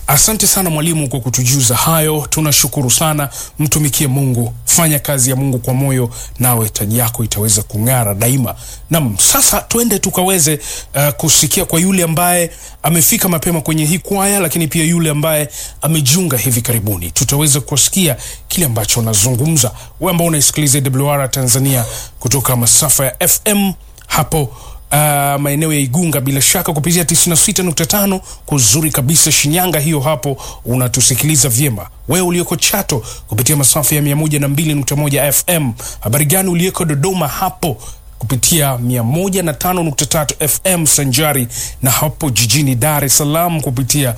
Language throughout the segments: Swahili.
Asante sana mwalimu kwa kutujuza hayo, tunashukuru sana. Mtumikie Mungu, fanya kazi ya Mungu kwa moyo, nawe taji yako itaweza kung'ara daima. Nam, sasa tuende tukaweze uh, kusikia kwa yule ambaye amefika mapema kwenye hii kwaya, lakini pia yule ambaye amejiunga hivi karibuni, tutaweza kusikia kile ambacho anazungumza. Wewe ambao unaisikiliza WR Tanzania kutoka masafa ya FM hapo uh, maeneo ya Igunga bila shaka kupitia 96.5 kuzuri kabisa Shinyanga, hiyo hapo unatusikiliza vyema. Wewe ulioko Chato kupitia masafa ya 102.1 FM. Habari gani ulioko Dodoma hapo kupitia 105.3 FM sanjari na hapo jijini Dar es Salaam kupitia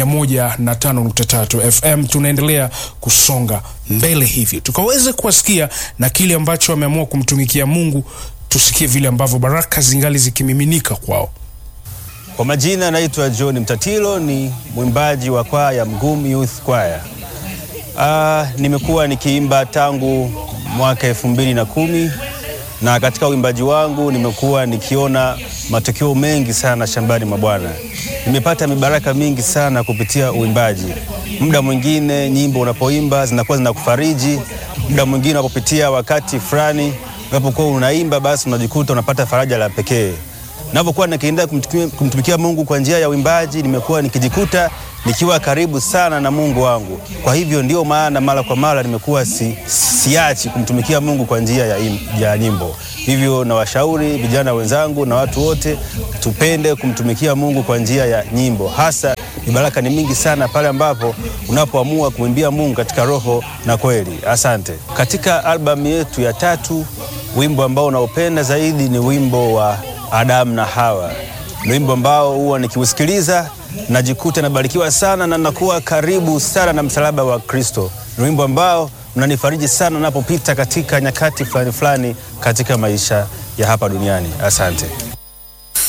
105.3 FM. Tunaendelea kusonga mbele hivyo tukaweze kuwasikia na kile ambacho ameamua kumtumikia Mungu tusikie vile ambavyo baraka zingali zikimiminika kwao. Kwa majina naitwa John Mtatilo, ni mwimbaji wa kwaya Mgum Youth Choir. Ah, nimekuwa nikiimba tangu mwaka elfu mbili na kumi na katika uimbaji wangu nimekuwa nikiona matokeo mengi sana shambani mwa Bwana. Nimepata mibaraka mingi sana kupitia uimbaji. Muda mwingine nyimbo unapoimba zinakuwa zinakufariji, muda mwingine unapopitia wakati fulani unapokuwa unaimba basi unajikuta unapata faraja la pekee. Ninapokuwa nikiendelea kumtumikia, kumtumikia Mungu kwa njia ya uimbaji, nimekuwa nikijikuta nikiwa karibu sana na Mungu wangu. Kwa hivyo ndio maana mara kwa mara nimekuwa si, siachi kumtumikia Mungu kwa njia ya, im, ya nyimbo. Hivyo nawashauri vijana wenzangu na watu wote tupende kumtumikia Mungu kwa njia ya nyimbo. Hasa mibaraka ni mingi sana pale ambapo unapoamua kumwimbia Mungu katika roho na kweli. Asante. Katika albamu yetu ya tatu, wimbo ambao unaopenda zaidi ni wimbo wa Adamu na Hawa. Ni wimbo ambao huwa nikiusikiliza najikuta nabarikiwa sana na nakuwa karibu sana na msalaba wa Kristo. Ni wimbo ambao unanifariji sana napopita katika nyakati fulani fulani katika maisha ya hapa duniani. Asante.